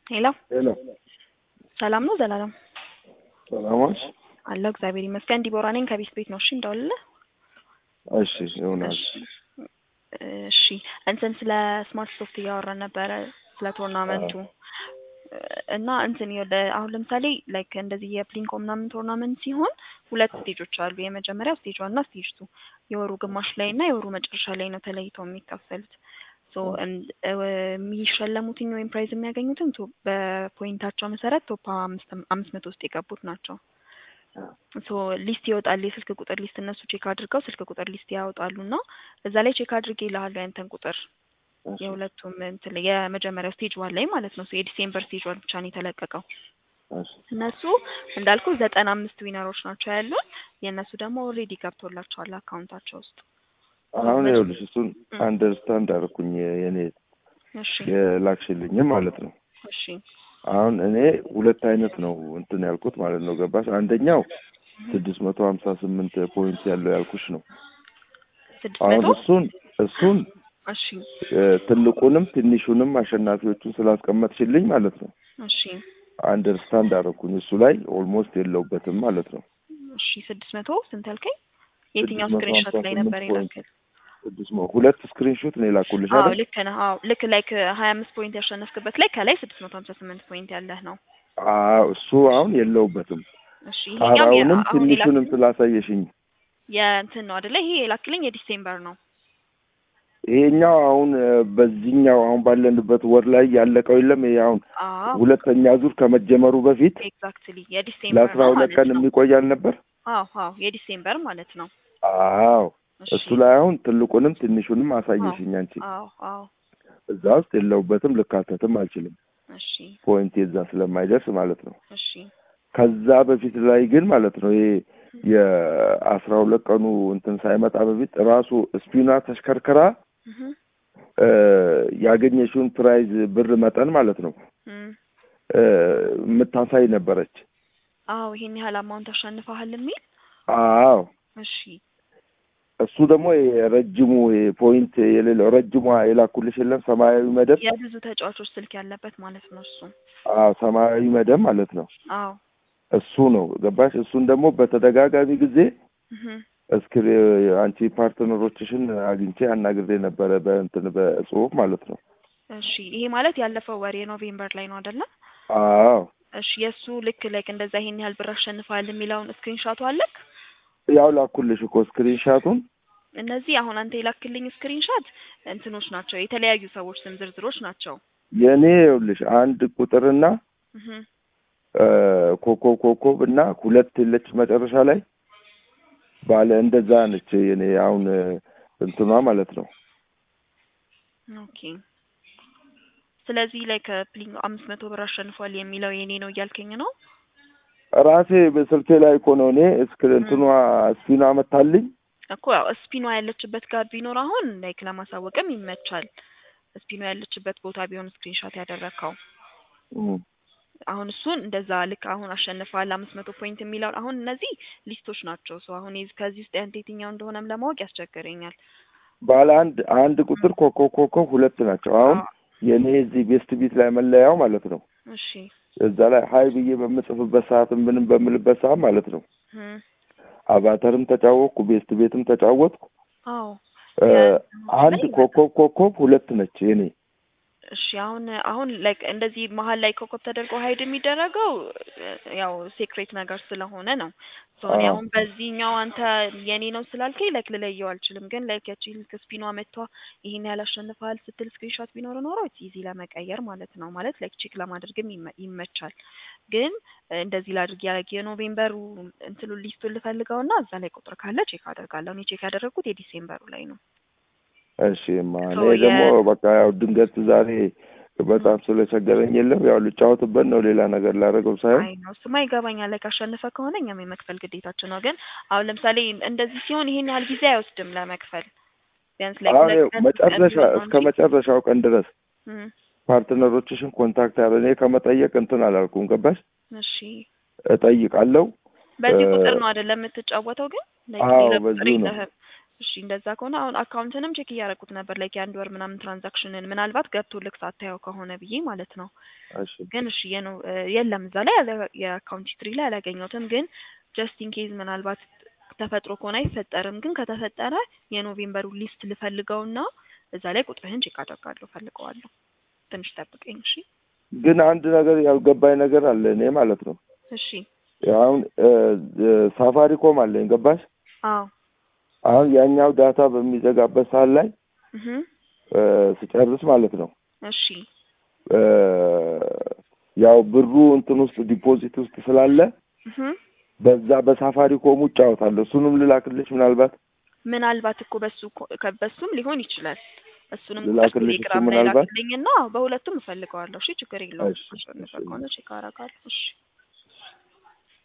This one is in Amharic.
ሄሎ ሄሎ ሰላም ነው ዘላለም ሰላማች አለው እግዚአብሔር ይመስገን ዲቦራ ነኝ ከቤት ቤት ነው እሺ እንደውልልህ እሺ ይሆናል እሺ እንትን ስለ ስማርት ሶፍት እያወራን ነበረ ስለ ቶርናመንቱ እና እንትን ወደ አሁን ለምሳሌ ላይክ እንደዚህ የፕሊንኮ ምናምን ቶርናመንት ሲሆን ሁለት ስቴጆች አሉ የመጀመሪያው ስቴጅ ዋን እና ስቴጅ ቱ የወሩ ግማሽ ላይ እና የወሩ መጨረሻ ላይ ነው ተለይተው የሚከፈሉት ሶ የሚሸለሙትኝ ወይም ፕራይዝ የሚያገኙትም በፖይንታቸው መሰረት ቶፕ አምስት መቶ ውስጥ የገቡት ናቸው ሶ ሊስት ይወጣል የስልክ ቁጥር ሊስት እነሱ ቼክ አድርገው ስልክ ቁጥር ሊስት ያወጣሉ እና እዛ ላይ ቼክ አድርጌ ይልሃሉ ያንተን ቁጥር የሁለቱም እንትን የመጀመሪያው ስቴጅ ዋን ላይ ማለት ነው የዲሴምበር ስቴጅ ዋን ብቻ ነው የተለቀቀው እነሱ እንዳልኩ ዘጠና አምስት ዊነሮች ናቸው ያሉን የእነሱ ደግሞ ኦልሬዲ ገብቶላቸዋል አካውንታቸው ውስጥ አሁን ይኸውልሽ እሱን አንደርስታንድ አደረኩኝ የኔ የላክሽልኝም ማለት ነው እሺ አሁን እኔ ሁለት አይነት ነው እንትን ያልኩት ማለት ነው ገባሽ አንደኛው ስድስት መቶ ሀምሳ ስምንት ፖይንት ያለው ያልኩሽ ነው ስድስት አሁን መቶ እሱን እሱን እሺ ትልቁንም ትንሹንም አሸናፊዎቹን ስላስቀመጥሽልኝ ማለት ነው እሺ አንደርስታንድ አደረኩኝ እሱ ላይ ኦልሞስት የለውበትም ማለት ነው እሺ ስድስት መቶ ስንት ያልከኝ የትኛው ስድስት መቶ ስክሪንሾት ላይ ሀምሳ ነበር ስምንት ፖይንት የላክል ስድስት መቶ ሁለት ስክሪንሾት ነው የላኩልሽ አዎ አይደል ልክ ነህ አዎ ልክ ላይክ ሀያ አምስት ፖይንት ያሸነፍክበት ላይ ከላይ ስድስት መቶ ሀምሳ ስምንት ፖይንት ያለህ ነው አዎ እሱ አሁን የለውበትም እሺ ይሄኛው የ- ጣራውንም አሁን ትንሹንም የላክልኝ ስላሳየሽኝ የእንትን ነው አይደለ ይሄ የላክልኝ የዲሴምበር ነው ይሄኛው አሁን እ፣ በዚህኛው አሁን ባለንበት ወር ላይ ያለቀው የለም ይሄ አሁን አዎ ሁለተኛ ዙር ከመጀመሩ በፊት ኤግዛክትሊ የዲሴምበር ለአስራ ነው ሁለት ማለት ቀን ነው የሚቆይ አልነበር አዎ አዎ የዲሴምበር ማለት ነው አዎ እሺ እሱ ላይ አሁን ትልቁንም ትንሹንም አሳየሽኝ አንቺ አዎ አዎ እዛ ውስጥ የለውበትም ልካተትም አልችልም እሺ ፖይንት የዛ ስለማይደርስ ማለት ነው እሺ ከዛ በፊት ላይ ግን ማለት ነው ይሄ የአስራ ሁለት ቀኑ እንትን ሳይመጣ በፊት ራሱ ስፒኗ ተሽከርክራ እህ እ፣ ያገኘሽውን ፕራይዝ ብር መጠን ማለት ነው እም እ፣ የምታሳይ ነበረች አዎ ይሄን ያህል አማውንት አሸንፈሃል የሚል አዎ እሺ እሱ ደግሞ የረጅሙ ፖይንት የሌለው ረጅሟ የላኩልሽ የለም ሰማያዊ መደብ የብዙ ተጫዋቾች ስልክ ያለበት ማለት ነው እሱ አዎ ሰማያዊ መደብ ማለት ነው አዎ እሱ ነው ገባሽ እሱን ደግሞ በተደጋጋሚ ጊዜ እህ እስክሪ አንቺ ፓርትነሮችሽን አግኝቼ አናግሬ ነበረ በእንትን በጽሁፍ ማለት ነው እሺ ይሄ ማለት ያለፈው ወር የኖቬምበር ላይ ነው አይደለ አዎ እሺ የእሱ ልክ ላይክ እንደዛ ይሄን ያህል ብር አሸንፈሃል የሚለውን ስክሪንሾቱ አለክ ያው ላኩልሽ እኮ ስክሪንሻቱን እነዚህ አሁን አንተ የላክልኝ ስክሪንሾት እንትኖች ናቸው የተለያዩ ሰዎች ስም ዝርዝሮች ናቸው የእኔ ይኸውልሽ አንድ ቁጥርና እህ እ፣ ኮከብ ኮከብ እና ሁለት የለች መጨረሻ ላይ ባለ እንደዛ ነች የኔ አሁን እ፣ እንትኗ ማለት ነው ኦኬ ስለዚህ ላይ ከፕሊንግ አምስት መቶ ብር አሸንፏል የሚለው የኔ ነው እያልከኝ ነው ራሴ በስልኬ ላይ እኮ ነው እኔ እስክ እንትኗ ስፒኗ መታልኝ እኮ ያው ስፒኗ ያለችበት ጋር ቢኖር አሁን ላይክ ለማሳወቅም ይመቻል ስፒኗ ያለችበት ቦታ ቢሆን ስክሪንሾት ያደረግከው እም፣ አሁን እሱን እንደዛ ልክ አሁን አሸንፈዋል አምስት መቶ ፖይንት የሚለውን አሁን እነዚህ ሊስቶች ናቸው ሰው አሁን የዚህ- ከዚህ ውስጥ ያንተ የትኛው እንደሆነም ለማወቅ ያስቸግረኛል ባለ አንድ አንድ ቁጥር ኮከብ ኮከብ ሁለት ናቸው አሁን አዎ። የእኔ እዚህ ቤስት ቢት ላይ መለያው ማለት ነው እሺ እዛ ላይ ሀይ ብዬ በምጽፍበት ሰዓት ምንም በምልበት ሰዓት ማለት ነው እም፣ አቫተርም ተጫወትኩ ቤስት ቤትም ተጫወትኩ አዎ እ፣ የእንትኖች አንድ ላይ ኮከብ ኮከብ ሁለት ነች የኔ እሺ አሁን አሁን ላይክ እንደዚህ መሀል ላይ ኮከብ ተደርጎ ሀይድ የሚደረገው እ፣ ያው ሴክሬት ነገር ስለሆነ ነው። ሶ እኔ አዎ። አሁን በዚህኛው አንተ የኔ ነው ስላልከኝ ላይክ ልለየው አልችልም። ግን ላይክ ያቺ ልክ ስፒኗ መጥቷ ይሄን ያህል አሸንፈሃል ስትል ስክሪንሾት ቢኖር ኖሮ ኢዚ ለመቀየር ማለት ነው ማለት ላይክ ቼክ ለማድረግም ይመ- ይመቻል። ግን እ፣ እንደዚህ ላድርግ ያደረግ የኖቬምበሩ እንትሉ ሊስቱን ልፈልገውና እዛ ላይ ቁጥር ካለ ቼክ አደርጋለሁ። እኔ ቼክ ያደረግኩት የዲሴምበሩ ላይ ነው። እሺ ማ እኔ ሶ የ- ደግሞ በቃ ያው ድንገት ዛሬ በጣም ስለቸገረኝ የለም ያው ልጫወትበት ነው ሌላ ነገር ላደረገው ሳይሆን አይ ነው እሱማ ይገባኛል። ላይ ካሸነፈ ከሆነ እኛም የመክፈል ግዴታችን ነው። ግን አሁን ለምሳሌ እንደዚህ ሲሆን ይሄን ያህል ጊዜ አይወስድም ለመክፈል ቢያንስ ላይ አሁን ሁለት ይኸው ቀን ሶስት ቀን መጨረሻ ቢሆን ነው እስከ እንጂ መጨረሻው ቀን ድረስ እም፣ ፓርትነሮችሽን ኮንታክት ያለ እኔ ከመጠየቅ እንትን አላልኩም ገባሽ እሺ እጠይቃለሁ በዚህ እ፣ ቁጥር ነው አይደለም የምትጫወተው? ግን like አዎ ሌላ ቁጥር በዚሁ ነው የለህም። እሺ እንደዛ ከሆነ አሁን አካውንትንም ቼክ እያደረኩት ነበር ላይክ የአንድ ወር ምናምን ትራንዛክሽንን ምናልባት ገብቶልክ ሳታየው ከሆነ ብዬ ማለት ነው። እሺ ግን እሺ የኖ የለም እዛ ላይ ያለ- የአካውንት ሂስትሪ ላይ አላገኘሁትም። ግን ጀስት ኢን ኬዝ ምናልባት ተፈጥሮ ከሆነ አይፈጠርም። ግን ከተፈጠረ የኖቬምበሩ ሊስት ልፈልገውና እዛ ላይ ቁጥርህን ቼክ አደርጋለሁ ፈልገዋለሁ። ትንሽ ጠብቀኝ እሺ። ግን አንድ ነገር ያልገባኝ ነገር አለ እኔ ማለት ነው። እሺ አሁን ሳፋሪኮም አለኝ ገባሽ? አዎ አሁን ያኛው ዳታ በሚዘጋበት ሰዓት ላይ እህ እ ስጨርስ ማለት ነው እሺ እ ያው ብሩ እንትን ውስጥ ዲፖዚት ውስጥ ስላለ እህ በዛ በሳፋሪኮም ውጭ አወጣለሁ። እሱንም ልላክልሽ ምናልባት ምናልባት እኮ በሱ እኮ- ከ- በሱም ሊሆን ይችላል። እሱንም ልላክልሽ ቴሌግራም እሱ ላይ ምናልባት? ላክልኝና በሁለቱም እፈልገዋለሁ። እሺ ችግር የለውም። እሺ፣ እንደዛ እሺ። ከሆነ ቼክ አደርጋለሁ። እሺ